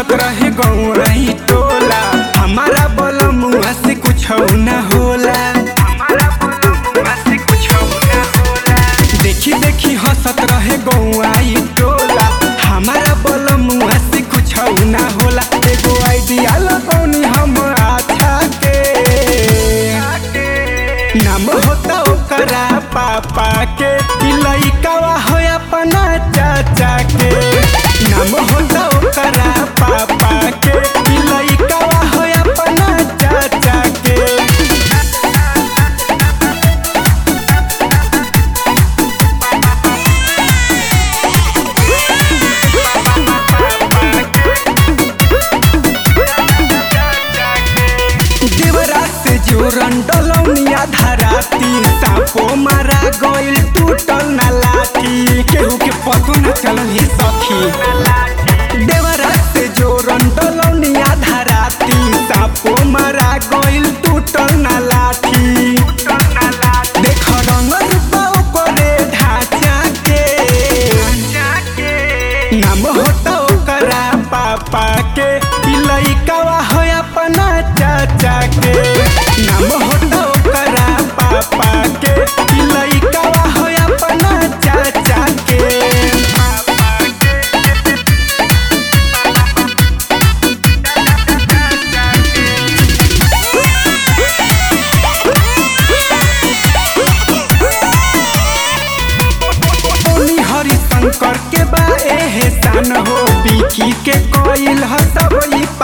हंसत रहे गौरई टोला हमारा बलमुआ से कुछ ना होला हमारा बलमुआ से कुछ ना होला देखी देखी हंसत रहे गौआई टोला हमारा बलमुआ से कुछ ना होला एगो आइडिया लगौनी हम अच्छा के नाम होता ओकरा पापा के ई लइकावा हो अपना चाचा के नाम होता ओकरा पापा के ई लइकावा हो अपना चाचा के देवरा से जोरन डलौनिया धराती सापो मारा गइल टूटल ना लाठी केहू के पतो न चलल ही सखी देवरा से जोरन डलौनिया धराती सापो मारा गइल टूटल ना लाठी देख रंग रूपा ओकरे ढांचा के नाम होता ओकरा पापा के ई लइकावा हो अपना चाचा के नाम होता ओकरा पापा के ई लइकावा हो अपना चाचा के ओनी हरिशंकर के बा एहसान हो बिकी के कोइल ह सब ई